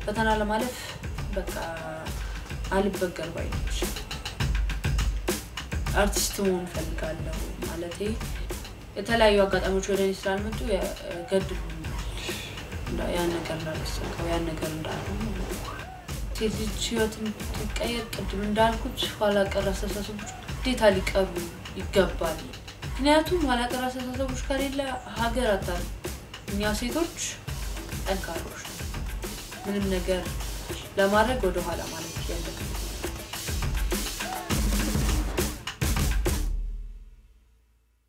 ፈተና ለማለፍ በቃ አልበገር ባይነች አርቲስት መሆን እፈልጋለሁ ማለቴ የተለያዩ አጋጣሚዎች ወደ እኔ ስላልመጡ ገድቡኛል። ያን ነገር እንዳላሰብከው ያን ነገር እንዳለ ሴት ልጅ ህይወት እንድትቀየር ቅድም እንዳልኩት ኋላ ቀር አስተሳሰቦች ግዴታ ሊቀሩ ይገባል። ምክንያቱም ኋላ ቀር አስተሳሰቦች ከሌለ ሀገር አታል እኛ ሴቶች ጠንካሮች ነን። ምንም ነገር ለማድረግ ወደኋላ ማለት